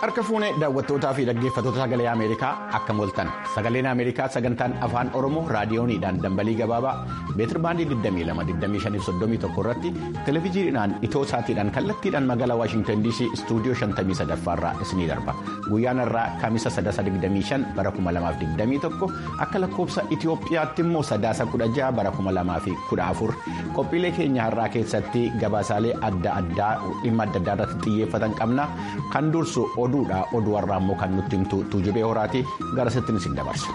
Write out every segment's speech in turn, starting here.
Harka fuunee daawwattootaa fi dhaggeeffattoota sagalee Ameerikaa akka mooltan sagaleen Ameerikaa sagantaan afaan Oromoo raadiyooniidhaan dambalii gabaabaa meetir baandii 22-25-31 irratti televezyiiniidhaan itoo saatiidhaan kallattiidhaan magaalaa Waashintan DC istuudiyoo 53 irraa isinii darba guyyaan irraa kamisa 325 bara 2021 akka lakkoofsa Itiyoophiyaatti immoo sadaasa 16 bara 2014 qophiilee keenya har'aa keessatti gabaasaalee adda addaa dhimma adda addaa irratti xiyyeeffatan qabna kan dursu oduudha oduu har'aa immoo kan nutti himtu tuujubee horaati gara sittiin isin dabarsa.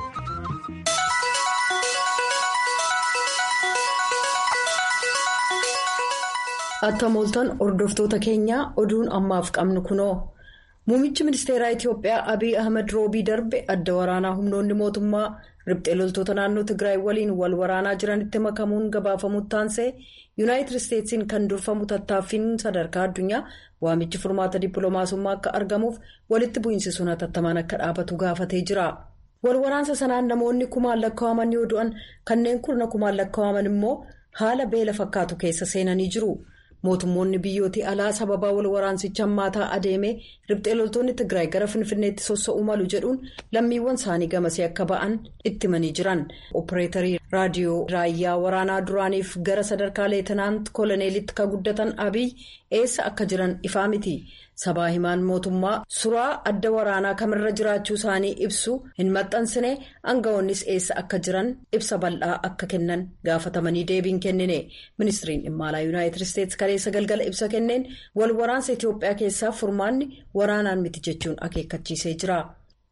Akka mooltan hordoftoota keenyaa oduun ammaaf qabnu kunoo muummichi ministeeraa Itiyoophiyaa Abiy Ahmed roobii darbe adda waraanaa humnoonni mootummaa riphxee loltoota naannoo Tigraay waliin wal waraanaa jiranitti makamuun gabaafamu taansee yuunaayitid isteetsiin kan durfamu tattaaffiin sadarkaa addunyaa waamichi furmaata dippiloomaasummaa akka argamuuf walitti bu'iinsi sun hatattamaan akka dhaabatu gaafatee jira. Wal waraansa sanaan namoonni kumaan lakkaa'aman yoo du'an kanneen kurna kumaan lakkaa'aman immoo haala beela fakkaatu keessa seenanii jiru. mootummoonni biyyooti alaa sababaa wal waraansicha hammaataa adeemee riphxee loltoonni tigraay gara finfinneetti sossa'uu malu jedhuun lammiiwwan isaanii gamasee akka ba'an itti himanii jiran opereetarii raadiyoo raayyaa waraanaa duraaniif gara sadarkaa leetanaant koloneelitti ka guddatan abiy eessa akka jiran ifaa miti sabaa himaan mootummaa suraa adda waraanaa kamirra jiraachuu isaanii ibsu hin maxxansine aangawoonnis eessa akka jiran ibsa bal'aa akka kennan gaafatamanii deebiin kennine ministiriin dhimma alaa yuunaayitid isteetsi kaleessa galgala ibsa kenneen wal waraansa itiyoophiyaa keessaa furmaanni waraanaan miti jechuun akeekkachiisee jira.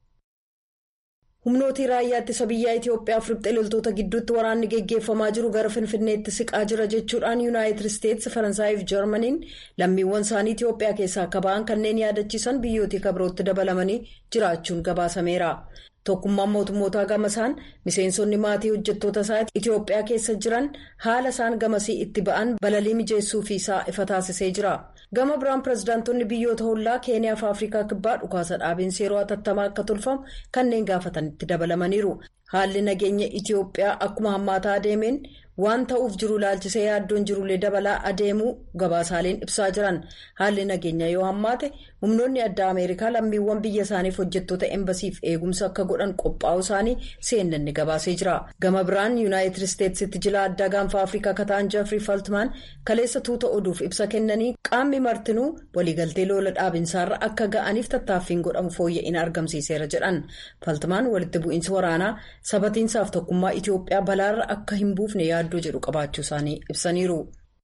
humnootii raayyaa ittisa biyyaa itiyoophiyaaf riphxee loltoota gidduutti waraanni geggeeffamaa jiru gara finfinneetti siqaa jira jechuudhaan yuunaayitid isteetsi faransaayif jarmaniin lammiiwwan isaanii itiyoophiyaa keessaa akka ba'an kanneen yaadachiisan biyyootii kabirootti dabalamanii jiraachuun gabaasameera. tokkummaan mootummootaa gamasaan miseensonni maatii hojjettoota isaa itiyoophiyaa keessa jiran haala isaan gamasii itti ba'an balalii mijeessuufi isaa ifa taasisee jira gama biraan pirezidaantonni biyyoota hollaa keeniyaa fi afrikaa kibbaa dhukaasa dhaabiinsa yeroo hatattamaa akka tolfamu kanneen gaafatanitti dabalamaniiru haalli nageenya itiyoophiyaa akkuma hammaataa adeemeen waan ta'uuf jiru ilaalchisee yaaddoon jirullee dabalaa adeemuu gabaasaaleen ibsaa jiran haalli nageenya yoo hammaate humnoonni addaa ameerikaa lammiiwwan biyya isaaniif hojjettoota embasiif eegumsa akka godhan qophaa'uu isaanii cnnn gabaasee jira gama biraan yuunaayitid isteetsitti jila addaa gaanfa afrikaa kataan jeffrey faltmaan kaleessa tuuta oduuf ibsa kennanii qaamni martinuu waliigaltee lola dhaabinsaarra akka ga'aniif tattaaffiin godhamu fooyya'ina argamsiiseera jedhan faltmaan walitti bu'iinsi waraanaa sabatiinsaaf tokkummaa itiyoophiyaa balaarra akka hin buufne yaaddoo jedhu qabaachuu isaanii ibsaniiru.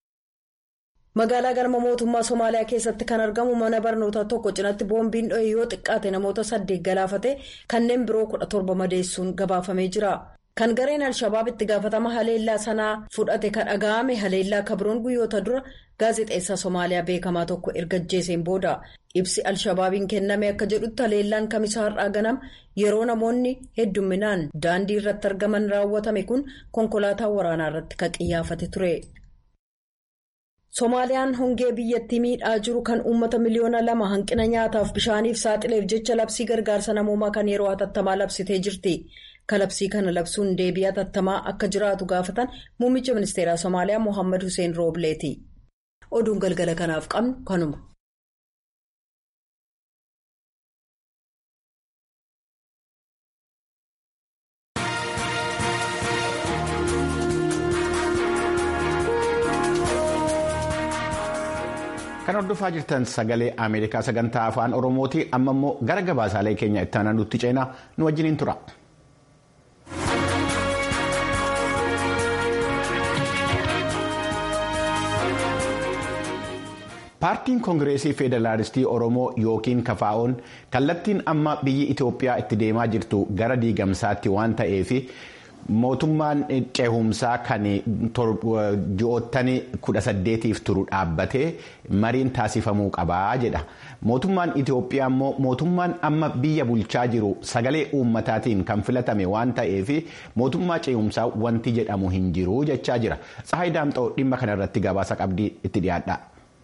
magaalaa galma mootummaa somaaliyaa keessatti kan argamu mana barnootaa tokko cinatti boombiin dho'e yoo xiqqaate namoota saddeet galaafate kanneen biroo kudha torba madeessuun gabaafamee jira. kan gareen al-shabaab itti gaafatama haleellaa sanaa fudhate kan dhaga'ame haleellaa kabroon guyyoota dura gaazexeessaa somaaliyaa beekamaa tokko erga ajjeeseen booda ibsi al-shabaabiin kenname akka jedhutti haleellaan kamisaa har'aa ganama yeroo namoonni heddumminaan daandii irratti argaman raawwatame kun konkolaataa waraanaa irratti kan xiyyaafate ture. Somaaliyaan hongee biyyattii miidhaa jiru kan uummata miliyoona lama hanqina nyaataaf bishaaniif saaxileef jecha labsii gargaarsa namoomaa kan yeroo hatattamaa labsitee jirti. kalabsii kana labsuun deebii hatattamaa akka jiraatu gaafatan muummicha ministeeraa somaaliyaa mohaammed hussein roobleeti oduun galgala kanaaf qabnu kanuma. kan hordofaa jirtan sagalee ameerikaa sagantaa afaan oromooti amma immoo gara gabaasaalee keenya itti aanaa nutti ceenaa nu wajjiniin tura. paartiin koongireesii federaalistii oromoo yookiin kafaa'oon kallattiin amma biyyi itoophiyaa itti deemaa jirtu gara diigamsaatti waan ta'eef mootummaan ceehumsaa kan ji'oottan kudha saddeetiif turu dhaabbatee mariin taasifamuu qabaa jedha mootummaan itoophiyaa immoo mootummaan amma biyya bulchaa jiru sagalee uummataatiin kan filatame waan ta'eef mootummaa ceehumsaa wanti jedhamu hin jiru jechaa jira tsahayi daamxoo dhimma kanarratti gabaasa qabdii itti dhiyaadha.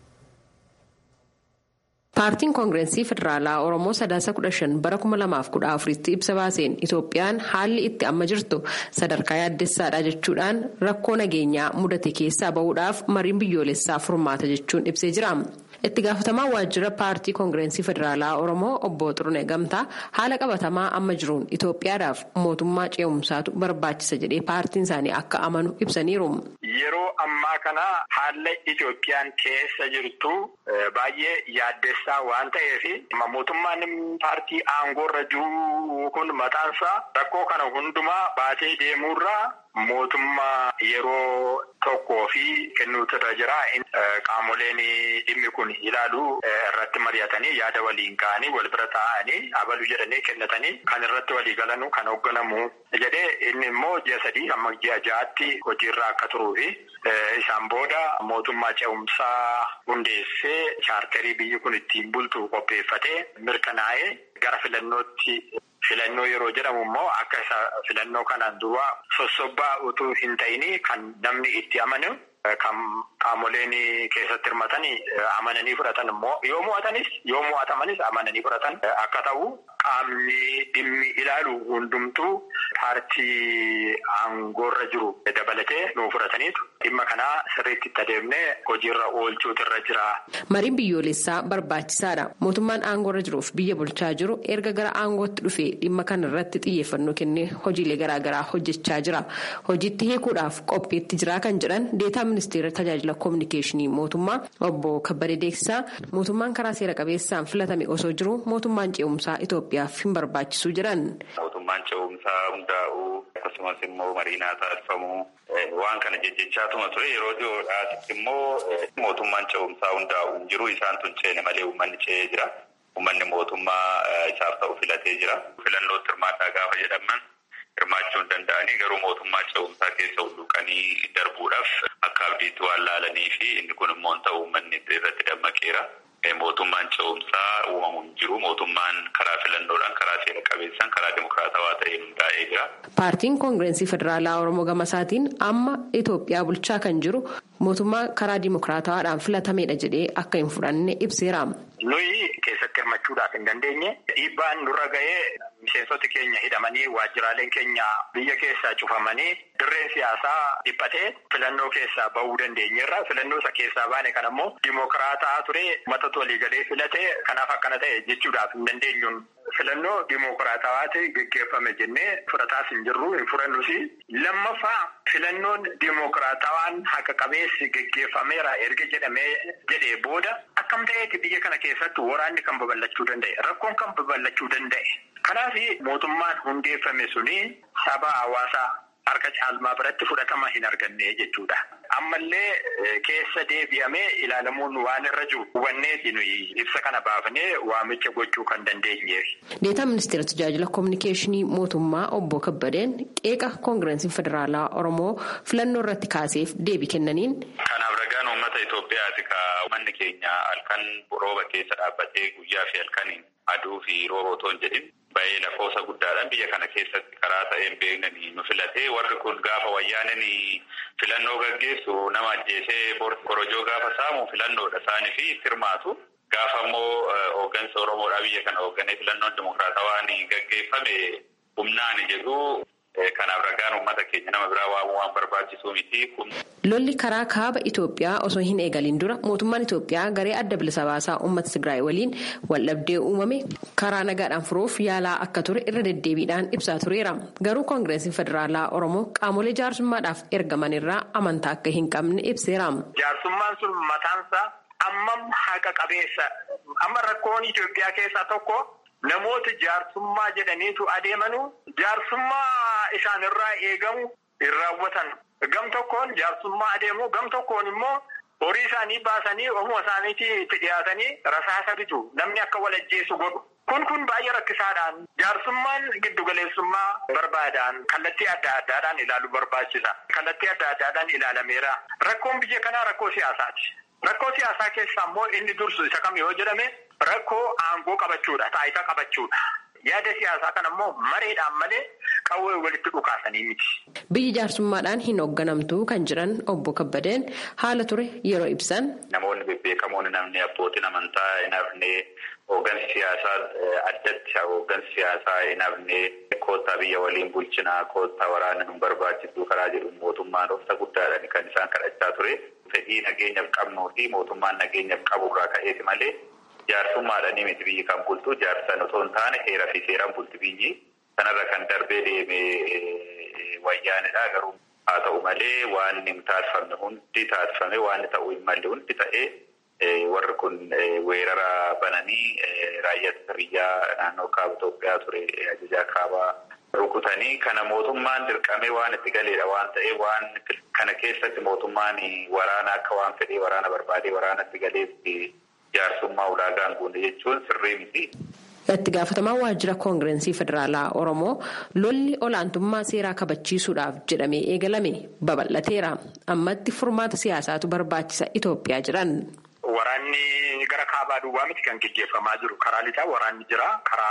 paartiin koongireesii federaalaa oromoo sadaasa kudha shan bara kuma lamaaf kudha afuritti ibsa baaseen itoophiyaan haalli itti amma jirtu sadarkaa yaaddessaadha jechuudhaan rakkoo nageenyaa mudate keessaa bahuudhaaf mariin biyyoolessaa furmaata jechuun ibsee jira itti gaafatamaa waajjira paartii koongirensii federaalaa oromoo obbo xurune gamtaa haala qabatamaa amma jiruun itoophiyaadhaaf mootummaa ce'umsaatu barbaachisa jedhee paartiin isaanii akka amanu ibsaniiru. yeroo ammaa kana haala itoophiyaan keessa jirtu baay'ee yaaddessaa waan ta'eef mootummaan paartii aangoorra jiru kun mataansaa rakkoo kana hundumaa baatee deemuurraa mootummaa yeroo tokkoo fi kennuutu irra jira. Qaamoleen dhimmi kun ilaalu irratti mari'atanii yaada waliin ka'anii wal bira taa'anii abalu jedhanii kennatanii kan irratti walii galanu kan hoogganamu jedhee inni immoo ji'a sadii hamma ji'a ja'aatti hojiirra akka turuu fi isaan booda mootummaa ce'umsaa hundeessee chaarterii biyyi kun ittiin bultu qopheeffatee mirkanaa'ee gara filannootti. Filannoo yeroo jedhamu immoo akka isa filannoo kanaan dura sossobbaa utuu hin ta'ini kan namni itti amanu kan qaamoleen keessatti hirmatanii amananii fudhatan immoo yoo mo'atanis yoo mo'atamanis amananii fudhatan akka ta'u qaamni dhimmi ilaalu hundumtuu paartii aangoorra jiru dabalatee nuu fudhataniitu dhimma kanaa sirriitti itti adeemnee hojiirra oolchuutu irra jira. Mariin biyyoolessaa barbaachisaadha. Mootummaan aangoorra jiruuf biyya bulchaa jiru erga gara aangootti dhufee dhimma kana irratti xiyyeeffannoo kennee hojiilee garaagaraa hojjechaa jira. Hojiitti hiikuudhaaf qophiitti jira kan jedhan deetaa ministeera tajaajila koominikeeshinii mootummaa obbo Kabbadee Deeksisaa mootummaan karaa seera qabeessaan filatame osoo jiru mootummaan ce'umsaa Itoophiyaaf hin barbaachisu jedhan. Mootummaan ce'umsaa hundaa'uu akkasumas immoo mariinaa taasifamuu waan kana jejjechaatuma ture yeroo dhiyoodhaas immoo mootummaan ce'umsaa hundaa'u hin jiru isaan tun ceene malee uummanni ce'ee jira. Uummanni mootummaa isaaf ta'u filatee jira. Filannootti hirmaadhaa gaafa jedhaman hirmaachuu hin danda'anii garuu mootummaa ce'umsaa keessa hulluuqanii darbuudhaaf akka abdiitti waan laalanii fi inni kun immoo hin ta'u uummanni irratti dammaqeera. Mootummaan ce'umsaa uumamu hin jiru. Mootummaan karaa filannoodhaan karaa seera qabeessaan karaa dimokiraatawaa ta'een hundaa'ee jira. Paartiin koongirensii federaalaa Oromoo Gamasaatiin amma Itoophiyaa bulchaa kan jiru mootummaa karaa dimokiraatawaadhaan filatameedha jedhee akka hin fudhanne ibseera. Nuyi keessatti hirmachuudhaaf hin dandeenye dhiibbaan nurra ga'ee miseensoti keenya hidhamanii waajjiraaleen keenya biyya keessaa cufamanii dirreen siyaasaa dhiphatee filannoo keessaa bahuu dandeenyeerra. Filannoo isa keessaa baane kan ammoo dimokiraataa ture uummatatu waliigalee filate kanaaf akkana ta'e jechuudhaaf hin dandeenyuun. Filannoo dimokiraatawaati geggeeffame jennee fudhataas hin jirru hin fudhannus. Lammaffaa filannoon dimokiraatawaan haqa qabeessi geggeeffameera erga jedhamee jedhee booda akkam ta'eeti biyya kana keessatti waraanni kan babal'achuu danda'e rakkoon kan babal'achuu danda'e. Kanaaf mootummaan hundeeffame suni saba hawaasaa harka caalmaa biratti fudhatama hin arganne jechuudha. Ammallee keessa deebi'amee ilaalamuun waan irra jiru hubanneeti nuyi ibsa kana baafnee waamicha gochuu kan dandeenyeef. Deetaa ministeera tajaajila koominikeeshinii mootummaa obbo Kabbadeen qeeqa koongireensiin federaalaa Oromoo filannoo irratti kaaseef deebii kennaniin. Kanaaf ragaan uummata Itoophiyaati ka uummanni keenya halkan rooba keessa dhaabbatee guyyaa fi halkaniin aduu fi rooba otoo hin jedhin baay'ee lakkoofsa guddaadhaan biyya kana keessatti karaa ta'een beeknanii nu filatee warri kun gaafa wayyaananii filannoo gaggeessu nama ajjeesee korojoo gaafa saamu filannoodha isaanii fi hirmaatu. Gaafa immoo hooggansa Oromoodhaa biyya kana hoogganee filannoon dimokiraatawaan gaggeeffame humnaan jedhu kanaaf ragaan uummata keenya nama biraa waamuu waan barbaachisuu miti. Lolli karaa kaaba Itoophiyaa osoo hin eegalin dura mootummaan Itoophiyaa garee adda bilisa baasaa uummata Tigraay waliin waldhabdee uumame karaa nagaadhaan furuuf yaalaa akka ture irra deddeebiidhaan ibsaa tureera. Garuu koongireensiin federaalaa Oromoo qaamolee jaarsummaadhaaf ergaman irraa amantaa akka hin qabne ibseera. Jaarsummaan sun mataansaa ammam haqa qabeessa amma rakkoon Itoophiyaa keessaa tokko. Namoota jaarsummaa jedhaniitu adeemanu jaarsummaa isaan irraa eegamu hin raawwatan. Gam tokkoon jaarsummaa adeemu gam tokkoon immoo horii isaanii baasanii ofuma isaaniitti itti dhiyaatanii rasaasa bitu namni akka wal ajjeesu godhu. Kun kun baay'ee rakkisaadhaan jaarsummaan giddugaleessummaa barbaadaan kallattii adda addaadhaan ilaaluu barbaachisa. Kallattii adda addaadhaan ilaalameera. Rakkoon biyya kanaa rakkoo siyaasaati. Rakkoo siyaasaa keessaa immoo inni dursu isa kam yoo jedhame rakkoo aangoo qabachuudha. Taayitaa qabachuudha. Yaada siyaasaa kana immoo mareedhaan malee qawwee walitti dhukaasanii miti. Biyyi jaarsummaadhaan hin hoogganamtu kan jiran obbo Kabbadeen haala ture yeroo ibsan. Namoonni bebbeekamoon namni abbootiin amantaa hin hafne hooggansi siyaasaa addatti hooggansi siyaasaa hin hafne koottaa biyya waliin bulchinaa koottaa waraana nu barbaachisuu karaa jedhu mootummaan obsa guddaadhaan kan isaan kadhachaa ture. Fedhii nageenyaaf qabnuu fi mootummaan nageenyaaf qabu irraa ka'eeti malee jaarsummaadhaan miti biyyi kan bultu jaarsan otoo hin taane heeraa fi seeraan bulti biyyi kanarra kan darbee deemee wayyaanidha garuu haa ta'u malee waan hin taasifamne hundi taasifame waan ta'uu hin malle hundi ta'ee warri kun weerara bananii raayyaa biyyaa naannoo kaaba Itoophiyaa ture ajajaa kaabaa rukutanii kana mootummaan dirqamee waan itti galeedha waan ta'eef waan kana keessatti mootummaan waraana akka waan fedhee waraana barbaadee waraana itti galeetti jaarsummaa ulaagaan guunne jechuun sirrii miti. itti gaafatamaa waajjira koongirensii federaalaa oromoo lolli olaantummaa seeraa kabachiisuudhaaf jedhamee eegalame babal'ateera ammatti furmaata siyaasaatu barbaachisa itoophiyaa jedhan. Waraanni gara kaabaa duwwaa miti kan gaggeeffamaa jiru karaa lixaa waraanni jira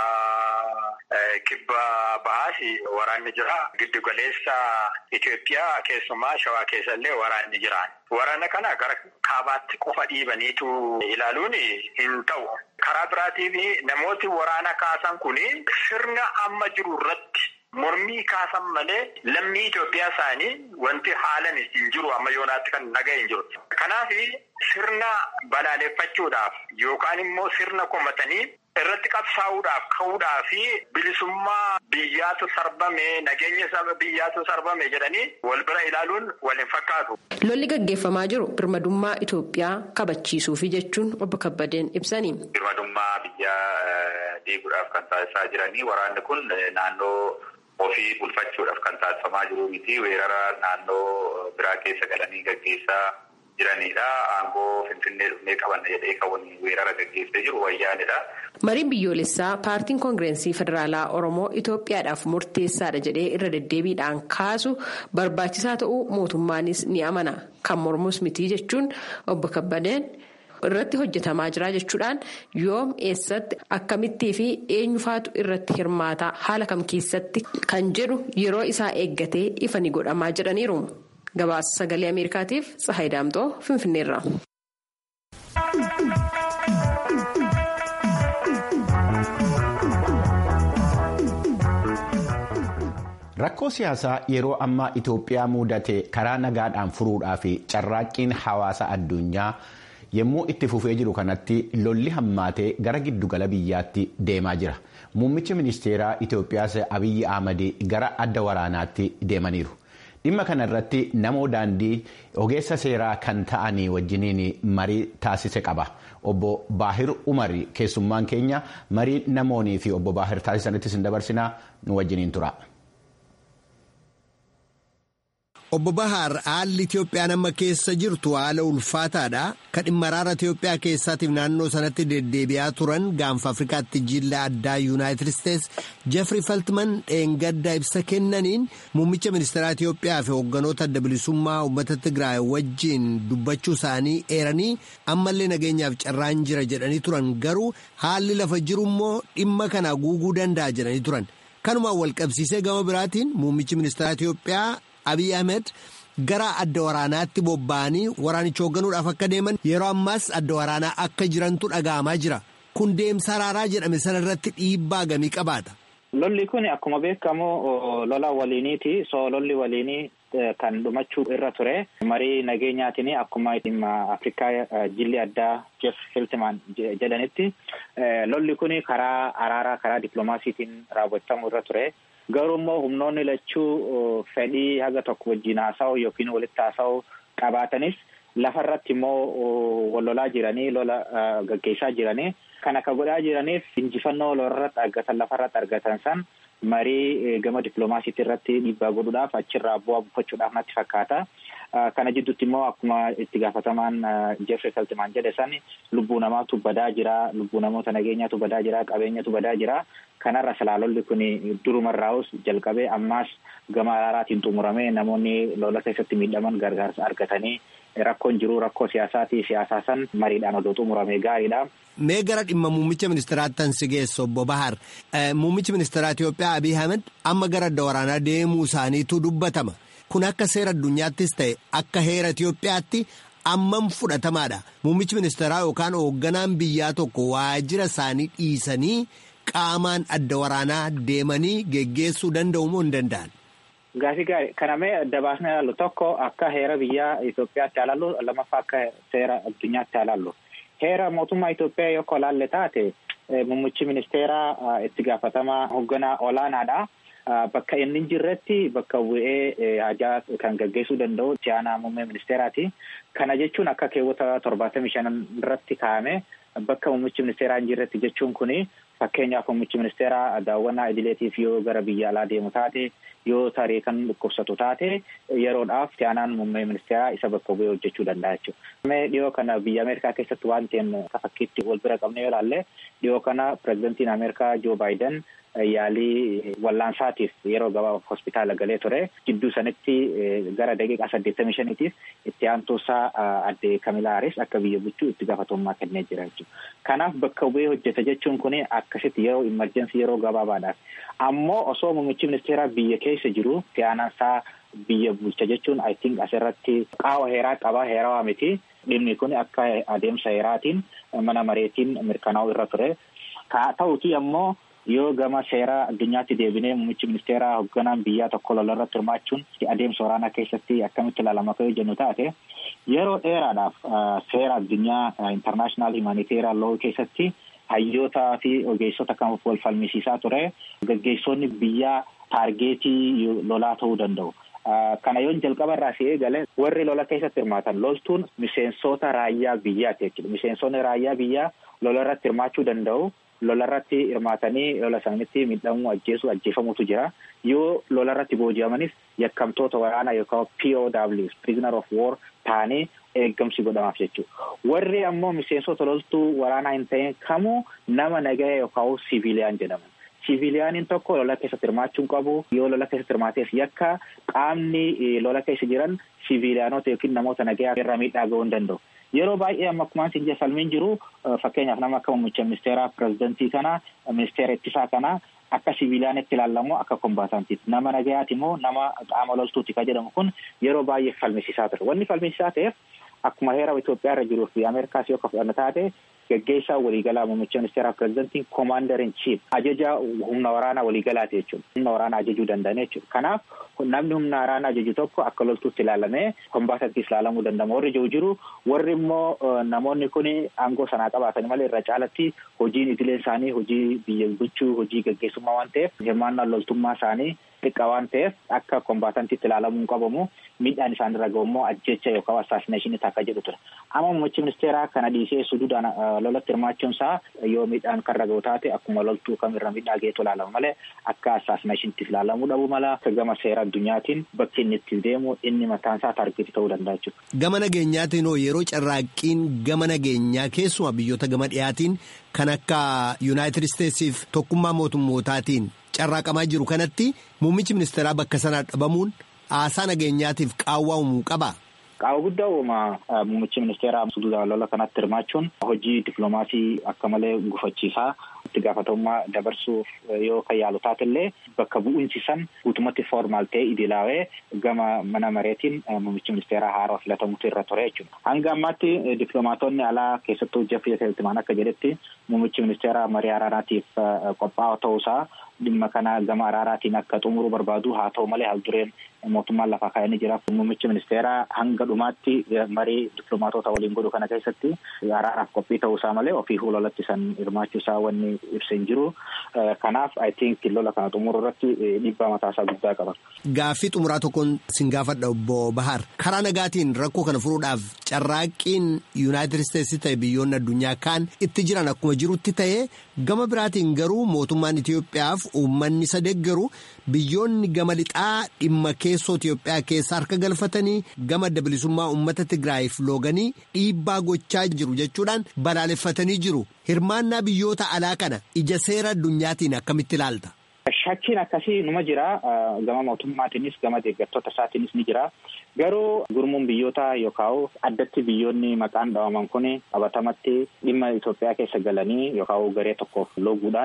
karaa kibba bahaas waraanni jira giddu galeessa Itoophiyaa keessumaa shawaa keessa illee waraanni jira. Waraana kana gara kaabaatti qofa dhiibaniitu ilaaluun hin ta'u. Karaa biraatiin namooti waraana kaasan kun sirna amma jiru irratti mormii kaasan malee lammii Itoophiyaa isaanii wanti haalan hin jiru amma yoonaatti kan nagaa hin jiru. Kanaaf sirna balaaleffachuudhaaf yookaan immoo sirna komatanii irratti qabsaa'uudhaaf ka'uudhaa fi bilisummaa biyyaatu sarbame nageenya saba biyyaatu sarbame jedhanii wal bira ilaaluun wal hin fakkaatu. Lolli gaggeeffamaa jiru birmadummaa Itoophiyaa kabachiisuufi jechuun obbo Kabbadeen ibsani. Birmadummaa biyyaa diiguudhaaf kan taasisaa jiranii waraanni kun naannoo ofii bulfachuudhaaf kan taasifamaa jiru miti weerara naannoo biraa keessa galanii gaggeessaa jiranidha. Aangoo Finfinnee dhufnee qabanna jedhee kan weerara gaggeessee jiru wayyaanidha. Mariin biyyoolessaa paartiin koongirensii federaalaa Oromoo Itoophiyaadhaaf murteessaadha jedhee irra deddeebiidhaan kaasu barbaachisaa ta'uu mootummaanis ni amana. Kan mormus miti jechuun obbo Kabbadeen irratti hojjetamaa jira jechuudhaan yoom eessatti akkamittii fi eenyufaatu irratti hirmaata haala kam keessatti kan jedhu yeroo isaa eeggatee ifa ni godhamaa jedhaniiru. Gabaasa sagalee Ameerikaatiif Tsahayi Daamtoo Finfinneerra. Rakkoo siyaasaa yeroo ammaa Itoophiyaa mudate karaa nagaadhaan furuudhaa fi carraaqqiin hawaasa addunyaa yommuu itti fufee jiru kanatti lolli hammaatee gara giddugala biyyaatti deemaa jira. Muummichi ministeeraa Itoophiyaas Abiyyi Ahmad gara adda waraanaatti deemaniiru. Dhimma kana irratti namoo daandii ogeessa seeraa kan ta'anii wajjiniin marii taasise qaba. Obbo Baahir Umar keessummaan keenya marii namoonii fi obbo Baahir taasisanittis hin dabarsinaa nu wajjiniin tura. Obbo Bahaar haalli Itoophiyaan amma keessa jirtu haala ulfaataadha. Kan dhimma araara Itoophiyaa keessaatiif naannoo sanatti deddeebi'aa turan gaanfa Afrikaatti jilla addaa Yuunaayitid Isteets Jeffrey Feltman dheengadda ibsa kennaniin muummicha ministeeraa Itoophiyaa fi hoogganoota adda bilisummaa uummata Tigraay wajjin dubbachuu isaanii eeranii ammallee nageenyaaf carraan jira jedhanii turan garuu haalli lafa jiru immoo dhimma kana guuguu danda'a jedhanii turan. Kanumaan walqabsiisee gama biraatiin muummichi ministeeraa Itoophiyaa Abiy Ahmed gara adda waraanaatti bobba'anii waraanicha hoogganuudhaaf akka deeman yeroo ammaas adda waraanaa akka jirantu dhaga'amaa jira. Kun deemsa araaraa jedhame sana irratti dhiibbaa gamii qabaata. Lolli kun akkuma beekamu lola waliiniiti. So lolli waliinii kan dhumachuu irra ture. Marii nageenyaatiin akkuma dhimma Afrikaa jilli addaa Jeff Feltman jedhanitti lolli kun karaa araaraa karaa dippiloomaasiitiin raawwatamuu irra ture. Garuu immoo humnoonni lachuu fedhii haga tokko wajjin haasa'u yookiin walitti haasa'u qabaatanis lafarratti immoo wal lolaa jiranii lola gaggeessaa jiranii kan akka godhaa jiraniif injifannoo lolarratti argatan lafarratti argatan san marii gama dippiloomaasiitii irratti dhiibbaa godhuudhaaf achirraa bu'aa buufachuudhaaf natti fakkaata. Kana jidduutti immoo akkuma itti gaafatamaan Jeffrey Feltman jedhe san lubbuu namaatu badaa jira, lubbuu namoota nageenyaatu badaa jira, qabeenyatu badaa jira. Kanarra salaalolli kun durumarraa'us jalqabee ammaas gama araaraatiin xumuramee namoonni lola keessatti miidhaman gargaarsa argatanii rakkoon jiru rakkoo siyaasaatii siyaasaa san mariidhaan odoo xumuramee gaariidha. Mee gara dhimma muummicha ministeeraatti tan si geessu obbo Bahar. Muummichi ministeeraa Itoophiyaa Abiy Ahmed amma gara adda waraanaa deemuu isaaniitu dubbatama. Kun akka seera addunyaattis ta'e akka heera Itoophiyaatti ammam fudhatamaadha muummichi ministeeraa yookaan hoogganaan biyyaa tokko waajjira isaanii dhiisanii qaamaan adda waraanaa deemanii geggeessuu danda'u moo hin danda'an. Gaafii gaarii kana mee adda baasnee ilaallu tokko akka heera biyya Itoophiyaatti ilaallu lammaffaa akka seera addunyaatti ilaallu. Heera mootummaa Itoophiyaa yoo ilaalle taate muummichi ministeeraa itti gaafatamaa hoogganaa olaanaadha. Bakka inni jirretti bakka bu'ee hajaa kan gaggeessuu danda'u itti aanaa muummee ministeeraati. Kana jechuun akka keewwata torbaatamii shanan irratti kaa'ame bakka muummichi ministeeraa hin jirretti jechuun kuni fakkeenyaaf muummichi ministeeraa daawwannaa idileetiif yoo gara biyya alaa deemu taate yoo tarii kan dhukkubsatu taate yeroodhaaf itti aanaan muummee ministeeraa isa bakka bu'ee hojjechuu danda'a jechuudha. Mee dhiyoo kana biyya Ameerikaa keessatti waan ta'een fakkiitti wal bira qabne yoo ilaalle dhiyoo kana pirezidantiin Ameerikaa Joo Baayiden yaalii wallaansaatiif yeroo gabaabaaf hospitaala galee ture gidduu sanitti gara daqiiqaa saddeettamii shaniitiif itti aantuusaa adde Kamilaa Haaris akka biyya bulchuu itti gaafatamummaa kennee jira jechuudha. Kanaaf bakka bu'ee hojjeta jechuun kun akkasitti yeroo imerjensii yeroo gabaabaadhaaf ammoo osoo muummichi ministeeraa biyya keessa jiru itti aanaansaa biyya bulcha jechuun I think asirratti qaawa heeraa qabaa heerawaa miti dhimmi kun akka adeemsa heeraatiin mana mareetiin mirkanaa'u irra ture. Haa ta'uti ammoo yoo gama seeraa addunyaatti deebinee muummichi ministeeraa hoogganaan biyyaa tokko lola irratti hirmaachuun adeemsa waraanaa keessatti akkamitti ilaalama akka jennu taate yeroo dheeraadhaaf seera addunyaa intarnaashinaal himaniteeriyaan loo keessatti hayyootaa fi ogeessota kan wal falmisiisaa ture gaggeessonni biyyaa taargeetii lolaa ta'uu danda'u. Kana yoon jalqaba irraa si eegale warri lola keessatti hirmaatan loltuun miseensota raayyaa biyyaati jechuudha. Miseensonni raayyaa biyyaa lola irratti hirmaachuu danda'u. Lola irratti hirmaatanii lola sanitti miidhamuu ajjeesuu ajjeefamutu jira. Yoo lola irratti booji'amanis yakkamtoota waraanaa yookaan POWs prisoner of war ta'anii eeggamsi godhamaaf jechuudha. Warri ammoo miseensota loltuu waraanaa hin ta'in kamuu nama nagaya yookaan siviiliyaan jedhaman. Siviiliyaaniin tokko lola keessatti hirmaachuu hin qabu. Yoo lola keessatti hirmaateef yakka qaamni lola keessa jiran siviiliyaanota yookiin namoota nagayaa irra miidhaa ga'uu hin danda'u. Yeroo baay'ee amma akkuma isin falmiin jiru fakkeenyaaf nama akka muummicha ministeeraa pirezidantii kana ministeera ittisaa kana akka siviiliyaanitti ilaalamu akka kombaatantiitti nama nagayaati immoo nama qaama loltuuti kan jedhamu kun yeroo baay'ee falmisiisaa ture. Wanni falmisiisaa ta'eef akkuma heera Itoophiyaa irra jiruu fi Ameerikaas yoo fudhanna taate gaggeessaa waliigalaa muummicha ministeeraa pirezidantiin koomaandar in chiif ajaja humna waraanaa waliigalaati jechuudha. Humna waraanaa ajajuu danda'an jechuudha. Kanaaf namni humna waraanaa ajaju tokko akka loltuutti ilaalamee kombaatantiis ilaalamuu danda'ama. Warri jiru jiru warri immoo namoonni kun aangoo sanaa qabaatan malee irra caalatti hojiin idilee isaanii hojii biyya bulchuu hojii gaggeessummaa waan ta'eef hirmaannaan loltummaa isaanii xiqqaa waan ta'eef akka kombaatantiitti ilaalamuu hin qabamu miidhaan isaan irra gahu immoo ajjecha yookaan assaasineeshinii akka jedhu ture. Amma muummichi ministeeraa kana dhiisee suduudhaan lolatti hirmaachuun isaa yoo miidhaan kan irra gahu taate akkuma loltuu kamirra miidhaa geetu ilaalama malee akka assaasineeshiniitti ilaalamuu dhabu mala gama seera addunyaatiin bakki inni itti deemu inni mataan isaa taargeetii ta'uu danda'a jechuudha. Gama nageenyaatiin hoo yeroo carraaqqiin gama nageenyaa keessumaa biyyoota gama dhiyaatiin kan akka Yuunaayitid Isteetsiif tokkummaa mootummootaatiin carraaqamaa jiru kanatti muummichi ministeeraa bakka sanaa dhabamuun haasaa nageenyaatiif qaawwaa uumuu qaba. Qaawwa guddaa uuma muummichi ministeeraa suduudhaan lola kanatti hirmaachuun hojii dippiloomaasii akka malee gufachiisaa itti gaafatamummaa dabarsuuf yoo kan yaalu taatellee bakka bu'insi san guutumatti formaal ta'e idilaawee gama mana mareetiin muummichi ministeeraa haaraa filatamutu irra ture jechuudha. Hanga ammaatti dippiloomaatonni alaa keessattuu Jeffrey Feltman akka jedhetti muummichi ministeeraa marii araaraatiif qophaa'aa ta'uusaa dhimma kana gama araaraatiin akka xumuruu barbaadu haa ta'u malee haaldureen mootummaan lafaa kaa'anii jira. Muummichi ministeeraa hanga dhumaatti marii dippiloomaatota waliin godhu kana keessatti araaraaf qophii ta'uusaa malee ofii fuulolatti san hirmaachuusaa wanni ibsa hin jiru. Kanaaf I think lola kana xumuruu irratti dhiibbaa mataasaa guddaa qaba. Gaaffii xumuraa tokkoon sin gaafadha obbo Bahar. Karaa nagaatiin rakkoo kana furuudhaaf carraaqqiin Yuunaayitid Isteetsi ta'e biyyoonni addunyaa kaan itti jiran akkuma jirutti ta'e gama biraatiin garuu mootummaan Itoophiyaaf uummanni isa deeggaru biyyoonni gama lixaa dhimma keessoo Itoophiyaa keessa harka galfatanii gama adda bilisummaa uummata Tigraayiif looganii dhiibbaa gochaa jiru jechuudhaan balaaleffatanii jiru. Hirmaannaa biyyoota alaa kana ija seera addunyaatiin akkamitti ilaalta? Shakkiin akkasii numa jira. Gama mootummaatiinis gama deeggartoota isaatiinis ni jira. Garuu gurmuun biyyoota yookaan addatti biyyoonni maqaan dhawaman kun qabatamatti dhimma Itoophiyaa keessa galanii yookaan garee tokkoof looguudhaan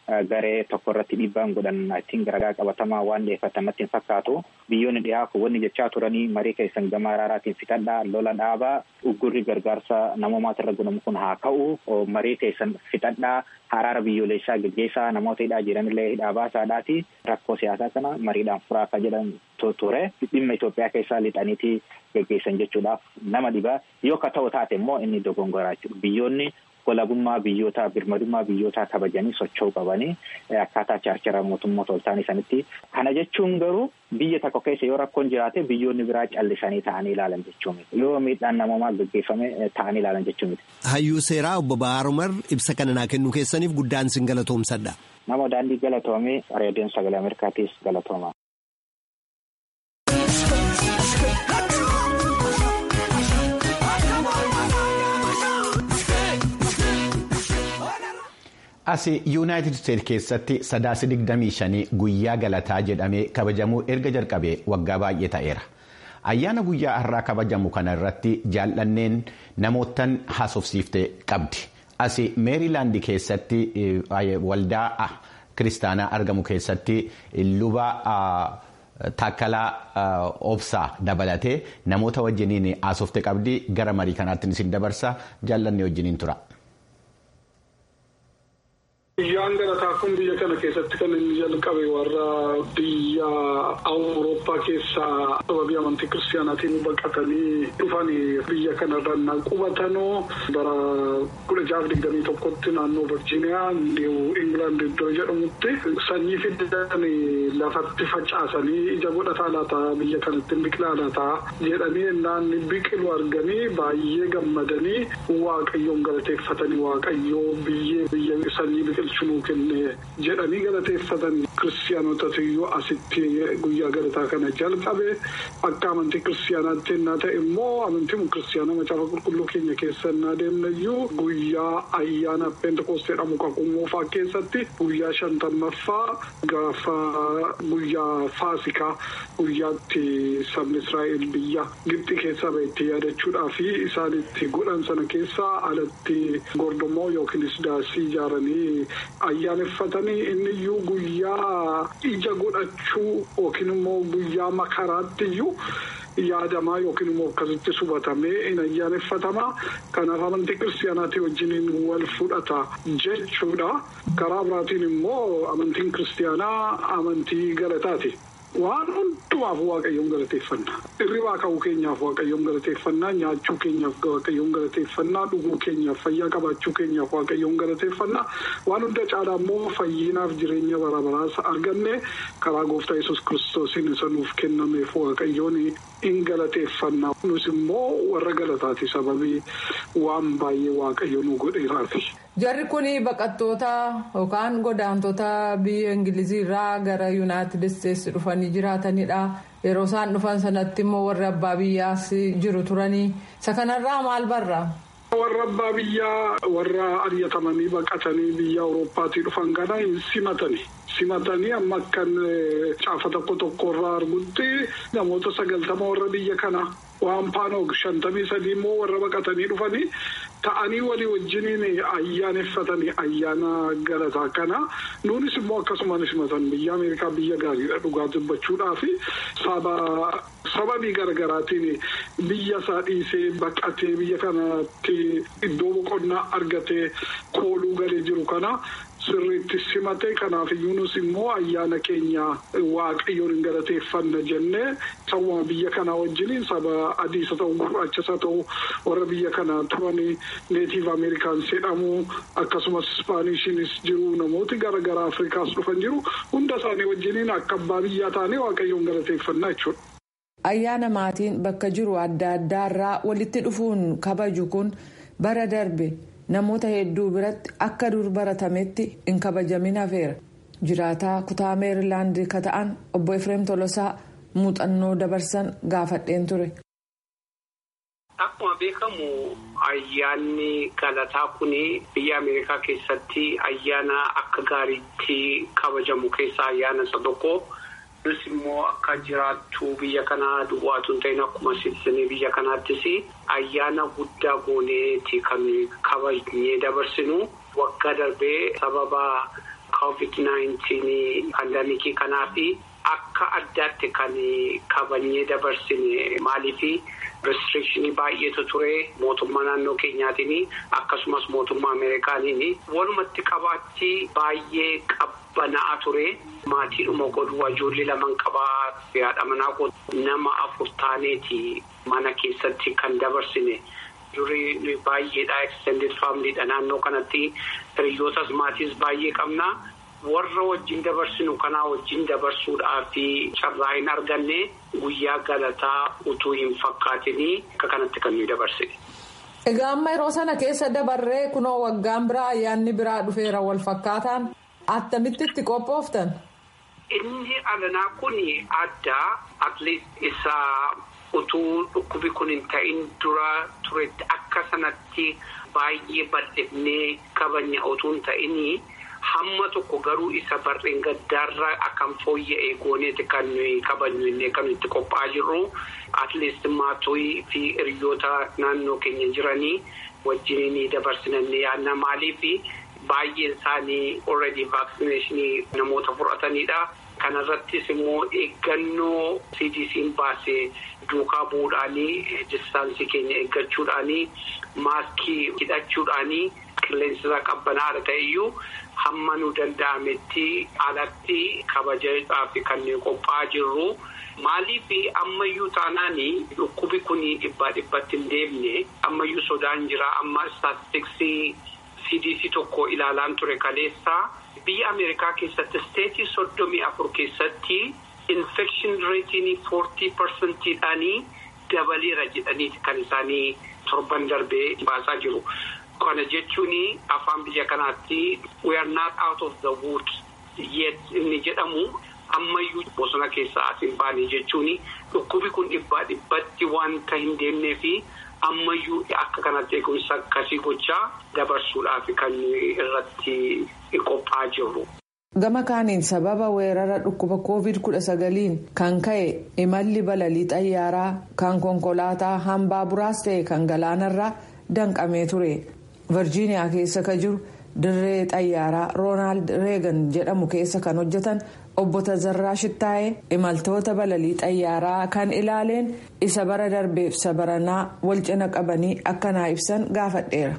garee tokko irratti dhiibbaan godhan ittiin garagaa qabatamaa waan dhiyeeffatamatti hin fakkaatu biyyoonni dhiyaa kun wanni jechaa turanii marii keessan gama araaraatiin fixadhaa lola dhaabaa uggurri gargaarsa namoomaati irra gunamu kun haa ka'u marii keessan fixadhaa araara biyyoolessaa geggeessaa namoota hidhaa jiranillee hidhaa baasaadhaati rakkoo siyaasaa kana mariidhaan furaa akka jedhan ture dhimma Itoophiyaa keessaa lixaniitii geggeessan jechuudhaaf nama dhibaa yoo ka ta'u taate immoo inni dogongoraa jechuudha biyyoonni walabummaa biyyootaa birmadummaa biyyootaa kabajanii socho'uu qabanii akkaataa chaarchara mootummoota ol ta'anii sanitti kana jechuun garuu biyya tokko keessa yoo rakkoon jiraate biyyoonni biraa callisanii ta'anii ilaalan jechuu miti yoo miidhaan namoomaa gaggeeffame ta'anii ilaalan jechuu miti. Hayyuu seeraa obbo Bahaar Umar ibsa kana naa kennuu keessaniif guddaan sin galatoomsadha. Nama daandii galatoomii reediyoon sagalee Ameerikaatiis galatooma. as yuunaayitid isteetsi keessatti sadaasa 25 guyyaa galataa jedhamee kabajamuu erga jalqabee waggaa baay'ee ta'eera ayyaana guyyaa har'aa kabajamu kana irratti jaallanneen namootan haasofsiifte qabdi as meerilaandi keessatti waldaa kiristaanaa argamu keessatti luba taakkalaa obsaa dabalatee namoota wajjiniin haasofte qabdi gara marii kanaatti isin dabarsa jaallannee wajjiniin tura. Guyyaan galataa kun biyya kana keessatti kan inni jalqabe warra biyya awurooppaa keessaa sababii amantii kiristaanaatiin baqatanii dhufan biyya kanarra qubatanoo bara kudha jaaf digdamii tokkotti naannoo virjiiniyaa niiw ingilaand iddoo jedhamutti sanyii fidan lafatti facaasanii ija godhataa laataa biyya kanatti biqilaa laataa jedhanii innaan biqilu arganii baay'ee gammadanii waaqayyoon galateeffatanii waaqayyoo biyyee biyya sanyii biqil. Shunuu kenne jedhanii galateeffatan kiristaanotatu iyyuu asitti guyyaa galataa kana jalqabe akka amantii kiristaanaatti innaa ta'e immoo amantii kiristaanaa macaafa qulqulluu keenya keessa innaa deemna iyyuu guyyaa ayyaana pentekoostee jedhamu qaqqummoofaa keessatti guyyaa shantammaffaa gaafa guyyaa faasikaa guyyaatti sabni israa'el biyya gibxi keessaa bahetti yaadachuudhaa fi isaan itti godhan sana keessaa alatti gordomoo yookiinis daasii ijaaranii. ayyaaneffatanii inni iyyuu guyyaa ija godhachuu yookiin immoo guyyaa makaraatti iyyuu yaadamaa yookiin immoo akkasitti subatamee in ayyaaneffatamaa kanaaf amantii kiristaanaatii wajjiniin wal fudhata jechuudha karaa biraatiin immoo amantiin kiristaanaa amantii galataati. Waan hundumaaf waaqayyoon galateeffannaa hirribaa ka'uu keenyaaf waaqayyoon galateeffannaa nyaachuu keenyaaf waaqayyoon galateeffannaa dhuguu keenyaaf fayyaa qabaachuu keenyaaf waaqayyoon galateeffannaa waan hunda caalaa immoo fayyinaaf jireenya bara baraas arganne karaa gooftaa yesus kiristoosiin isa nuuf kennameef waaqayyoon in galateeffannaa nus immoo warra galataati sababii waan baay'ee waaqayyo nu godheeraafi. Jarri kun baqattoota yookaan godaantota biyya Ingilizii irraa gara Yuunaayitid Isteetsi dhufanii jiraatanidha. Yeroo isaan dhufan sanatti immoo warri abbaa biyyaas jiru turanii. Isa kanarraa maal barraa? Warra abbaa biyyaa warra ariyatamanii baqatanii biyya Awurooppaatii dhufan kana hin simatani. Simatanii amma akkan caafa tokko tokko irraa argutti namoota sagaltama warra biyya kana waan paanoog shantamii sadii immoo warra baqatanii dhufanii ta'anii walii wajjiniin ayyaaneffatanii ayyaana galataa kana nuunis immoo akkasumaan simatan biyya Ameerikaa biyya gaariidha dhugaa dubbachuudhaa fi saba sababii garaagaraatiin biyya isaa dhiisee baqatee biyya kanatti iddoo boqonnaa argatee kooluu galee jiru kana. Sirriitti simatee kanaaf iyyuunus immoo ayyaana keenya waaqayyoon hin galateeffanna jennee sawwama biyya kanaa wajjiniin saba adiisa ta'u gurraachisa ta'u warra biyya kanaa turanii neetiif ameerikaans jedhamu akkasumas ispaaniishiinis jiru namooti garaagaraa afrikaas dhufan jiru hunda isaanii wajjiniin akka abbaa biyyaa taanee waaqayyoon galateeffannaa jechuudha. Ayyaana maatiin bakka jiru adda addaarraa walitti dhufuun kabaju kun bara darbe. namoota hedduu biratti akka dur baratametti hin kabajamin hafeera jiraataa kutaa meerilaand ka ta'an obbo efreem tolosaa muuxannoo dabarsan gaafadheen ture. Akkuma beekamu ayyaanni galataa kun biyya Ameerikaa keessatti ayyaana akka gaariitti kabajamu keessaa ayyaana isa tokko. Nus immoo akka jiraattu biyya kanaa duwwaatu hin ta'in akkuma siitizinii biyya kanaattis ayyaana guddaa gooneeti kan kabajnee dabarsinu waggaa darbee sababa COVID-19 pandamikii kanaa fi akka addaatti kan kabajnee dabarsine maaliifi restrictionii baay'eetu ture mootummaa naannoo keenyaatiin akkasumas mootummaa ameerikaaniin walumatti qabaatti baay'ee qabbana'aa ture maatiidhuma godhu ijoollee laman qabaa haadha manaa nama afur taaneeti mana keessatti kan dabarsine. durii baay'eedha extended familyidha naannoo kanatti hiriyootas maatiis baay'ee qabna warra wajjin dabarsinu kanaa wajjin dabarsuudhaa fi carraa hin arganne guyyaa galataa utuu hin fakkaatinii akka kanatti kan nuyi dabarsine. Egaa amma yeroo sana keessa dabarree kunoo waggaan biraa ayyaanni biraa dhufeera wal fakkaataan attamitti itti qophooftan. Inni alanaa kun addaa atleast isaa. utuu dhukkubi kun hin ta'in dura turetti akka sanatti baay'ee bal'ifnee kabajna utuu hin ta'inii hamma tokko garuu isa barreen gaddaarra akkam fooyya'ee gooneeti kan nuyi kabajnu inni kan itti qophaa'aa jirru atleast maatii fi hiriyoota naannoo keenya jiranii wajjin dabarsinanne yaadna maaliif baay'een isaanii already vaaksineeshinii namoota fudhatanidha. kanarrattis immoo eeggannoo cdc'n baasee duukaa bu'uudhaanii distaansii keenya eeggachuudhaanii maaskii hidhachuudhaanii qilleensa qabbanaadha ta'eyyuu hamma nu danda'ametti alatti kabajaadhaaf kan qophaa'aa jirru. Maaliif ammayyuu taanaanii dhukkubi kun dhibbaa dhibbatti hin deemne ammayyuu sodaan jira amma istaatistiksii cdc tokko ilaalaan ture kaleessa. biyya ameerikaa keessatti isteetii soddomii afur keessatti infekshin reetiin foortii parsantiidhaanii dabaleera jedhaniiti kan isaanii torban darbee baasaa jiru. Kana jechuun afaan biyya kanaatti we are not out of the woods yet inni jedhamu ammayyuu bosona keessaa as hin baane jechuun dhukkubi kun dhibbaa dhibbatti wanta hin deemnee fi ammayyuu akka kanatti eegumsa akkasii gochaa dabarsuudhaaf kan irratti qophaa'aa jirru. Gama kaaniin sababa weerara dhukkuba COVID-19 kan ka'e imalli balalii xayyaaraa kan konkolaataa hambaa buraas ta'e kan galaanarraa danqamee ture. Virjiiniyaa keessa kan jiru dirree xayyaaraa Roonaald Reegan jedhamu keessa kan hojjetan obbo Tazarraa Shittaayee imaltoota balalii xayyaaraa kan ilaaleen isa bara darbeef sabaranaa wal cina qabanii akkanaa ibsan gaafadheera.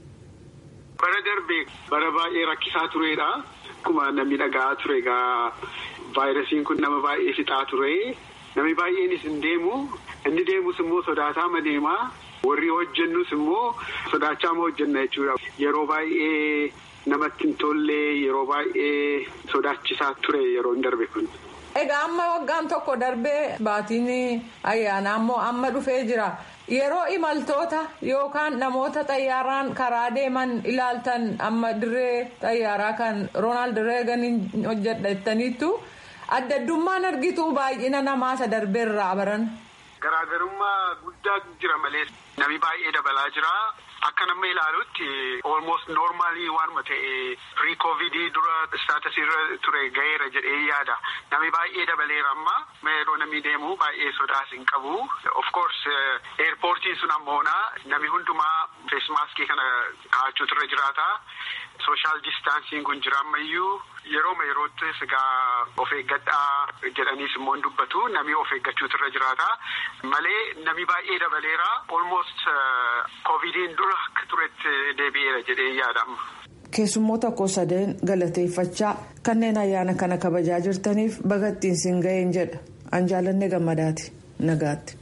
Bara darbee bara baay'ee rakkisaa turedha. Akkuma namni dhaga'aa ture egaa vaayirasiin kun nama baay'ee fixaa ture. Namni baay'eenis hin deemu. Inni deemus immoo sodaataa ma deemaa. Warri hojjennus immoo sodaachaa ma hojjenna jechuudha. Yeroo baay'ee namatti hin tolle yeroo baay'ee sodaachisaa ture yeroo darbe kun. Egaa amma waggaan tokko darbee baatiin ayyaanaa immoo amma dhufee jira. Yeroo imaltoota yookaan namoota xayyaaraan karaa deeman ilaaltan amma dirree xayyaaraa kan Roonaald Reeganiin hojjettaniittu adda addummaan argitu baay'ina namaa isa darbeerraa baran. Garaagarummaa guddaa jira malee namni baay'ee dabalaa jira. Akka nama ilaalutti almost normaalii waanuma ta'e pre covidii dura staatasii irra ture gaheera jedhee yaada. Namni baay'ee dabaleera amma yeroo namni deemu baay'ee sodaas hin qabu. Of course eerpoortiin sun ammoona namni hundumaa feesmaaskii kana kaa'achuutu irra jiraata. Sooshaal distaansiin kun jira ammayyuu yerooma yeroottis egaa of eeggadhaa jedhaniis immoo hin dubbatu namni of eeggachuutu irra jiraata. Malee namni baay'ee dabaleera almost covidiin dura akka turetti deebi'eera jedhee yaadama. Keessummoota koo sadeen galateeffachaa kanneen ayyaana kana kabajaa jirtaniif bagattiin siin ga'een jedha. Anjaalanne gammadaati. Nagaatti.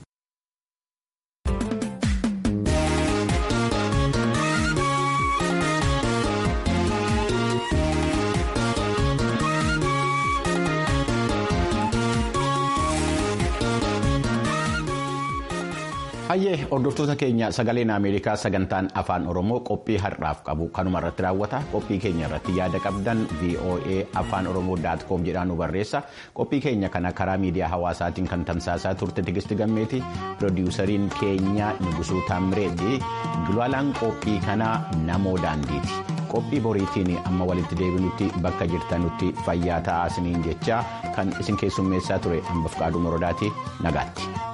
Hayyee hordoftoota keenya sagaleen Ameerikaa sagantaan afaan Oromoo qophii har'aaf qabu kanuma irratti raawwata. Qophii keenya irratti yaada qabdan VOA afaan Oromoo daatkoom jedhaan nu barreessa. Qophii keenya kana karaa miidiyaa hawaasaatiin kan tamsaasaa turte Tigisti Gammeeti. Pirodiwusariin keenya Nugusuu Taamireeti. Gulaalaan qophii kanaa namoo daandiiti. Qophii boriitiin amma walitti deebinutti bakka jirtanutti fayyaa ta'aa isiniin jechaa kan isin keessummeessaa ture hambaf qaaduu morodaati nagaatti.